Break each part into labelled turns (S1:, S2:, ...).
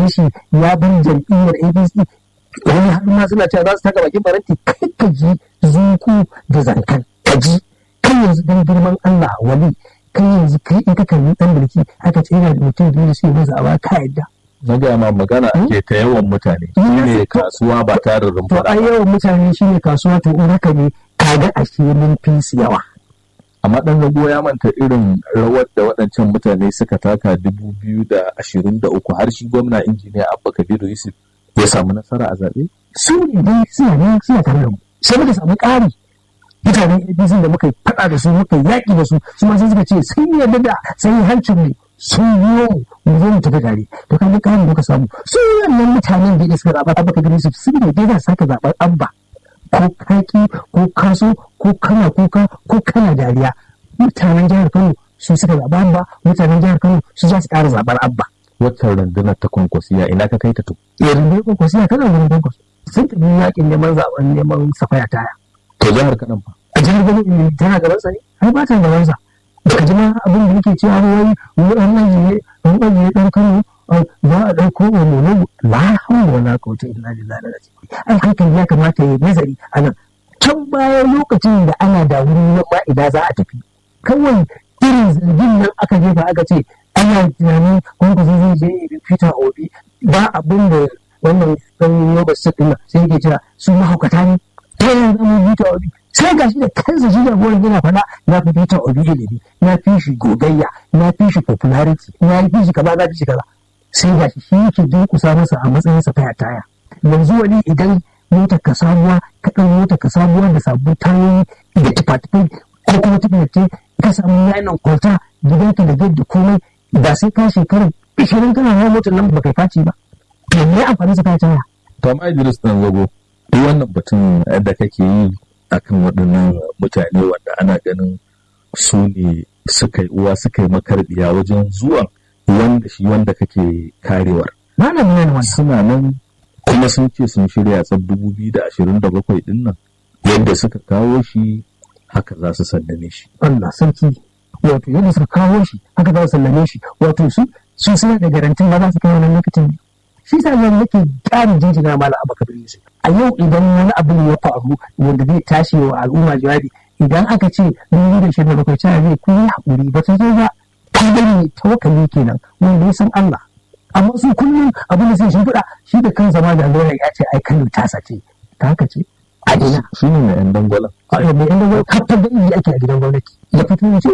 S1: gan shi ya bin jam'iyyar apc wani har ma suna cewa za su taka bakin faranti kai ka ji zuku da zankan ka ji kai yanzu dan girman allah wali kai yanzu kai in ka kalli dan mulki aka ce yana da mutum biyu da suke masa a ba ka yadda
S2: na gaya ma magana ake ta yawan mutane shine kasuwa ba tare da
S1: to
S2: rumfa
S1: ai yawan mutane shine kasuwa to in haka ne kaga ashe mun fi su yawa
S2: amma dan zago ya manta irin rawar da waɗancan mutane suka taka dubu biyu da ashirin da uku har shi gwamna injiniya abba kabiru yusuf ya samu nasara a zaɓe
S1: su ne dai suna nan suna tare da mu sai muka samu ƙari mutanen APC da muka yi faɗa da su muka yi yaƙi da su su ma sai suka ce sun yarda da sai hancin mu sun biyo mu mu zo mu tafi tare to kan ƙarin muka samu su wannan mutanen da suka zaɓa abba kabiru yusuf sun ne dai za su sake zaɓar abba ko kaki ko kaso ko kana kuka ko kana dariya mutanen jihar kano su suka zaɓa abba mutanen jihar kano su za su ƙara zaɓar abba
S2: waccan rundunar ta kwankwasiya ina ka kai ta to
S1: yanzu dai kwankwaso ya kana wurin kwankwaso sun tafi yaƙin neman zaɓen neman safaya taya
S2: to jihar kaɗan fa
S1: a jihar gani ilimi tana gaban sa ne ai ba ta gaban sa baka ji ma abin da yake cewa wai wani ajiye an ajiye ɗan kano za a ɗauko wa mono la hawla wala quwwata illa billah ai hankali ya kamata ya nazari a nan can baya lokacin da ana da wurin nan ma idan za a tafi kawai irin zargin nan aka jefa aka ce ana tunanin wanda zai je ya fita obi ba abin da wannan ɗan yoba su ɗin sai yake cewa su mahaukata ne ta yanzu zama fita obi sai gashi da kansa shi da gorin yana faɗa na fi fita obi ilimi na fi shi gogayya na fi shi popularity na fi shi kaza na fi shi kaza sai gashi shi yake durƙusa masa a matsayinsa taya taya yanzu wani idan motar ka sabuwa ka ɗan motar ka sabuwa da sabbin tayoyi da tufa-tufai ko kuma tuface ka samu yanan kwalta gidanka da gate da komai ba sai ka shekarar ishirin kana hawa motar nan ba kai faci ba to me amfani sa kai taya
S2: to amma Idris dan zago duk wannan batun da kake yi akan waɗannan mutane wanda ana ganin su ne suka yi uwa suka yi makarbiya wajen zuwan wanda shi wanda kake karewar
S1: ba na nuna wannan
S2: suna nan kuma sun ce sun shirya tsab dubu biyu da ashirin da bakwai din nan yadda suka kawo shi haka za su sallame shi
S1: Allah sarki wato yadda suka kawo shi haka za su sallame shi wato su su suna da garantin ba za su kai wannan lokacin ne shi sa zan nake ƙarin jinjina mala abu kabir yusuf a yau idan wani abu ya faru wanda zai tashi wa al'umma jawabi idan aka ce dubu da shirin bakwai cewa zai kun yi haƙuri ba ta zo ba ta gani tawakkali kenan wanda ya san Allah amma su kullum abin da sai shi faɗa shi da kansa ma da lura ya ce ai kano tasa ce ta haka ce a ina
S2: shi ne mai yan dangwala
S1: a yau mai inda wani kafin da iya ake a gidan gwamnati ya fito ya ce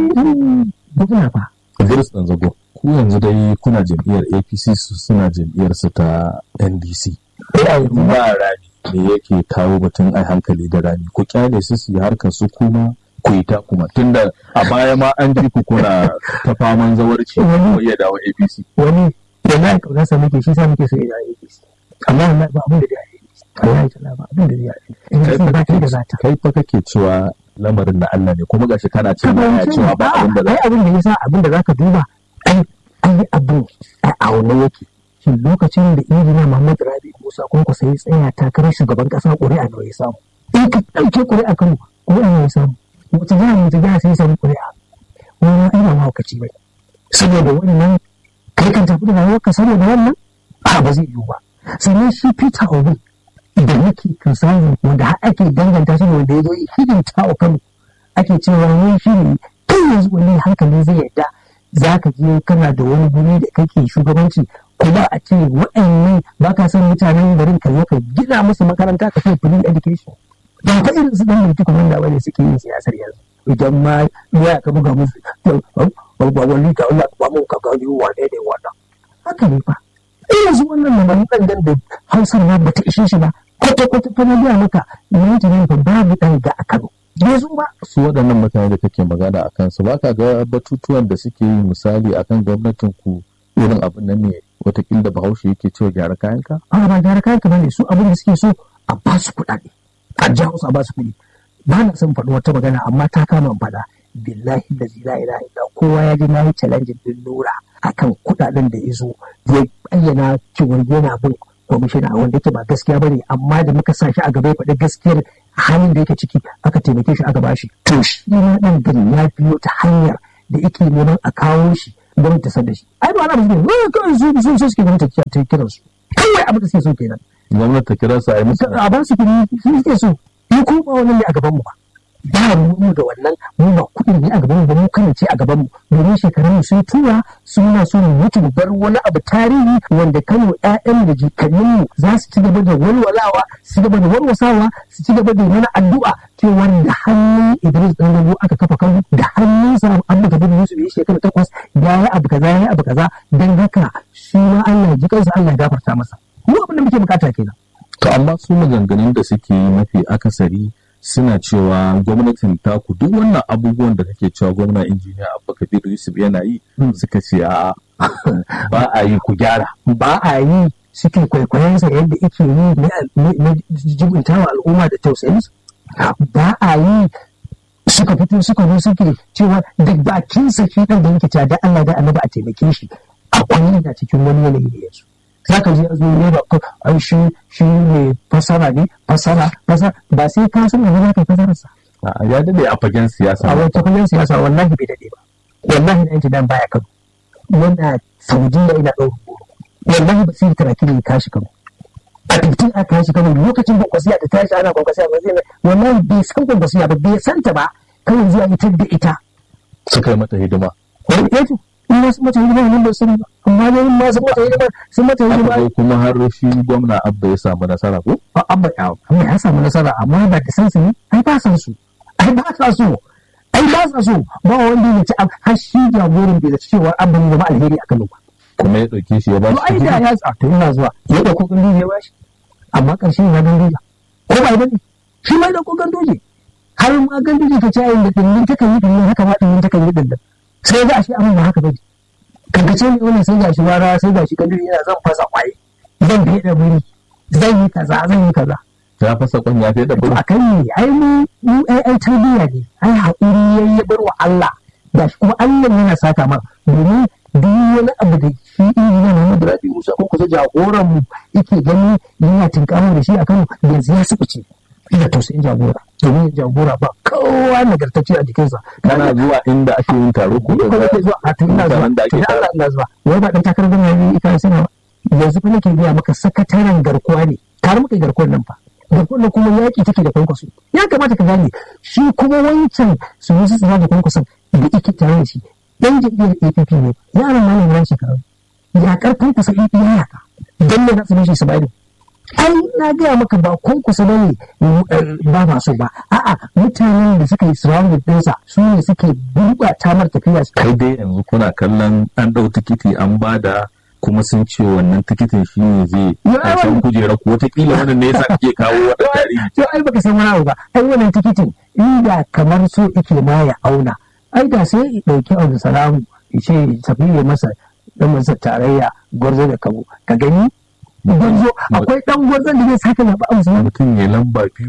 S1: gwamna fa
S2: Idris dan zago ku yanzu dai kuna jam'iyyar APC su suna jam'iyyar su ta NDC ba rani me yake kawo batun ai hankali da rani ku kyale su su yi harkar su kuma ku yi ta kuma tunda a baya ma an ji ku kuna ta faman zawarci ko iya dawo APC
S1: wani da na kauna sa muke shi sa muke so ya dawo APC amma wallahi ba abin da zai yi wallahi ta ba abin da zai yi in ba ta da zata
S2: kai fa kake cewa lamarin na Allah ne kuma gashi kana cewa ya cewa ba abin da za
S1: ai abin da yasa abin da zaka duba ai ai abin a aune yake shin lokacin da injiniya Muhammad Rabi Musa Kwanko sai ya tsaya takarar shugaban kasa ƙuri'a nawa ya samu in ka ɗauke ƙuri'a Kano ƙuri'a nawa ya samu wata jiha wata jiha sai ya samu ƙuri'a wani ai ba mahaukaci ba saboda wannan kai kan tafi da rayuwarka saboda wannan a ba zai yiwu ba sannan shi Peter Obi da yake kirsanin wanda har ake danganta shi da wanda ya zo hidimta wa Kano ake cewa wani shi ne kai yanzu wani hankali zai yarda za ka je kana da wani guri da kake shugabanci kuma a ce waɗannan ba ka san mutanen garin ka ka gina musu makaranta ka kai free education ba ta irin su dan mulki kuma da wani suke yin siyasar yanzu idan ma ya ka buga musu ba wani ka Allah ba mu ka gani wane ne wannan haka ne fa irin su wannan maganin ɗan da hausar ma bata ishe shi ba kwata-kwata fa na biya maka yanki ne fa babu ɗan ga a Kano bai zo ba
S2: su waɗannan mutane da kake magana a kansu ba ka ga batutuwan da suke yi misali akan gwamnatin ku irin abin nan ne watakila da bahaushe yake cewa gyara kayanka?
S1: a ba gyara kayanka ba ne su abin da suke so a ba su kuɗaɗe a jawo su a ba su kuɗi ba na son faɗi wata magana amma ta kama in faɗa billahi da zila ila ila kowa ya ji na yi challenge din lura akan kuɗaɗen da ya zo ya bayyana cewa yana bin kwamishina wanda yake ba gaskiya bane amma da muka sa shi a gaba ya faɗi gaskiyar halin da yake ciki aka taimake shi aka bashi to shi ma ɗan gari ya biyo ta hanyar da yake neman a kawo shi gwamnati ta san da shi ai ba na musu ne kawai su su su suke gwamnati ta kiran su kawai abin da suke so kenan
S2: gwamnati ta kira su a yi musu
S1: a ba su kiri su suke so ni ko ba wannan ne a gaban mu ba ba mu da wannan mu ba kuɗin ne a gaban mu ba mu kan ce a gaban mu domin shekarun mu sun tura suna so mu mutu mu bar wani abu tarihi wanda Kano ƴaƴan da jikannin mu za su ci gaba da walwalawa su ci gaba da warwasawa su ci gaba da mana addu'a cewa da hannun Idris dan Gabo aka kafa Kano da hannun sa Abba Kabir Yusuf ya shekara takwas ya yi abu kaza ya yi abu kaza dan haka shi ma Allah ya ji kansa Allah ya gafarta masa mu abin da muke bukata kenan
S2: to amma su maganganun da suke yi mafi akasari suna cewa gwamnatin taku duk wannan abubuwan da kake cewa gwamna injiniya abba kabir yusuf yana yi suka ce a ba a yi ku gyara
S1: ba a yi suke kwaikwayonsa yadda ake yi na jibintawa al'umma da tausayinsa ba a yi suka fito suka zo suke cewa da bakin sa shi dan da yake cewa da Allah da annabi a taimake shi akwai yana cikin wani yanayi da yanzu za ka je a zo ne ba ko ai shi shi ne fasara ne fasara fasara ba sai ka san wani zaka fasara sa
S2: ya dade a fagen siyasa
S1: a wata fagen siyasa wallahi bai dade ba wallahi na yanki dan baya kano yana saudiya ina ɗaurin goro wallahi ba sai taraki ne kashi kano a fitin a kashi kano lokacin kwankwasiya da tashi ana kwankwasiya ba zai wallahi bai san kwankwasiya ba bai santa ba kawai zuwa ita da ita
S2: suka yi mata hidima
S1: wani eto in wasu mata hidima ne ba sani ba amma ne in masu mata hidima sun mata hidima
S2: Aka zo kuma har shi gwamna abba ya samu nasara ko
S1: abba amma ya samu nasara amma ba da san su ne ai ba san su ai ba sa so ai ba sa so ba wanda ya ci har shi jagoran bai da cewa abba ne zama alheri a Kano ba
S2: kuma ya ɗauke shi ya ba
S1: to ai da ya sa to ina zuwa ya dauko gandu ya bashi amma karshen ya gandu ko ba bane shi ma ya dauko gandu har ma gandu ka ci ayin da dindin takan yi dindin haka ma dindin takan yi dindin sai ga shi amma ba haka bane kankace ne wannan sai ga shi wara sai ga shi gandu yana zan fasa kwaye zan fiye da buri zan yi kaza zan yi kaza
S2: ya fasa kwan ya fiye da buri
S1: a kan ne ai mu mu ai ai tarbiyya ne ai haƙuri yayi ya bar wa Allah da shi kuma Allah yana saka ma domin duk wani abu da shi injiniya Muhammad Rabi Musa ko kusa jagoran mu yake gani yana tinkamu da shi a Kano yanzu ya sukuce ina tausayin jagora domin jagora ba kowa nagartacce a jikinsa
S2: kana zuwa inda ake yin taro ko
S1: ko nake zuwa a tun ina zuwa
S2: da ake
S1: tun
S2: taro
S1: Allah ina zuwa wai ba dan takarar gwamnati ne ika suna yanzu fa nake biya maka sakataren garkuwa ne tare muka yi garkuwar nan fa garkuwar nan kuma yaƙi take da kwankwaso ya kamata ka gane shi kuma wancan su yi su tsira da kwankwason da ike tare da shi dan jam'iyyar APP ne yaran malam ran shekaru ya karfin kusa APP ya yaka dan ne za su mishi su bari ai na gaya maka ba kwankwasa ba ne ba ma so ba a'a mutanen da suka yi surrounded ɗinsa su ne suke gurɓata mar tafiya
S2: kai dai yanzu kuna kallon an ɗau tikiti an bada kuma sun ce wannan tikitin shi ne zai
S1: Ya,
S2: karshen
S1: wannan-
S2: kujera ko wataƙila wannan ne yasa kake kawo wata tarihi
S1: to ai baka san wani abu ba ai wannan tikitin inda kamar so yake ma ya auna ai da sai ya ɗauki abu salamu ya ce tafi ya masa dan masa tarayya gwarzo da kabo ka gani gwarzo akwai dan gwarzon da zai sake zaɓa abu salamu
S2: mutum ya lamba biyu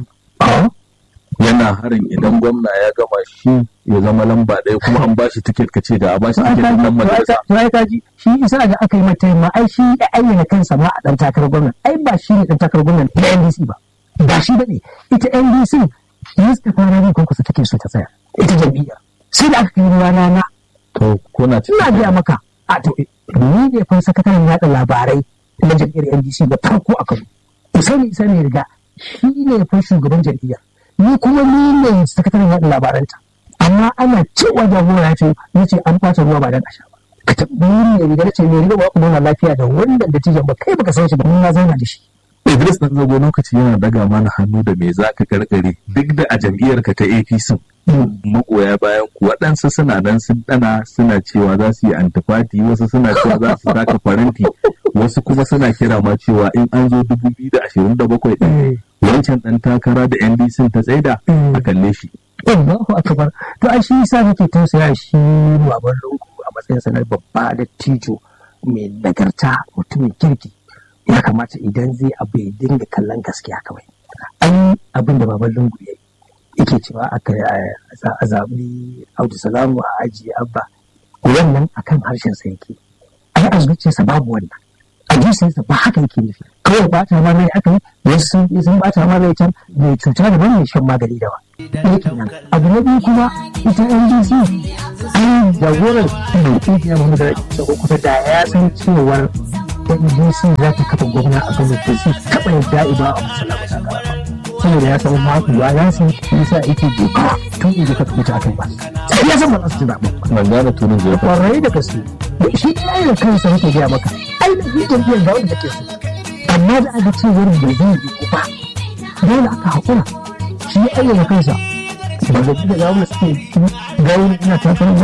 S2: yana harin idan gwamna ya gama shi ya zama lamba ɗaya kuma an bashi tiket ka ce da a bashi
S1: to ai
S2: tiket
S1: kaji
S2: ɗan majalisa
S1: to ai kaji shi isa da aka yi mata ma ai shi ya ayyana kansa ma a dan takarar gwamnati ai ba shi ne dan takarar gwamnati na NDC ba ba shi bane ita NDC Mustapha Rabi Kwankwaso take so ta tsaya ita jam'iyya sai da aka kai rana na
S2: to kuna
S1: ina
S2: cikin
S1: gaya maka a to ni ne fa sakataren yaɗa labarai na jam'iyyar NDC da farko a Kano Usaini Isa ne riga shi ne fa shugaban jam'iyyar ni kuma ni ne sakataren yaɗa labaranta amma ana cewa jagora ya ce ni ce an ɓata ruwa ba dan a sha ba ka tambayi ne riga na ce ne riga ba ku nuna lafiya da wannan da tijan ba kai baka san shi ba ni na zauna da shi
S2: Idris ɗan zago lokaci yana daga mana hannu da me za ka karkare duk da a jam'iyyarka ta APC magoya bayan ku waɗansu suna nan sun ɗana suna cewa za su yi antifati wasu suna cewa za su taka faranti wasu kuma suna kira ma cewa in an zo 2027 ɗin wancan ɗan takara da NDC ta tsaida a kalle shi.
S1: Allahu akbar to ai shi yasa nake tausaya shi baban lungu a matsayin sa na babba da tijo mai nagarta mutumin kirki ya kamata idan zai abu ya dinga kallon gaskiya kawai an abin da baban lungu ya yi yake cewa aka a zaɓi audu salamu a ajiye abba wannan akan harshen sa yake ai a zuciyarsa babu wannan a jinsinsa ba haka yake nufi kawai bata ma rai aka yi wasu sun sun bata ma rai can mai cuta daban mai shan magani daban ɗaya kenan abu na biyu kuma ita ndc an jagorar mai ƙungiyar muhammadu rabi musa kusa da ya san cewar ndc za ta kafa gwamna a kan da su taɓa yadda iba a musulama takara saboda ya samu makuwa ya san yasa yake doka tun inda ka fita akan ba sai ya san ba za su ci zaɓen ba
S2: ban gane tunin zai fa
S1: kwarai da gaske shi ya da kansa yake gaya maka ainihin jam'iyyar ga wanda take so amma da aka ce wurin da zai yi ba dole aka haƙura shi ya ayyana kansa ba da da ga wanda suke gawun ina tafiyar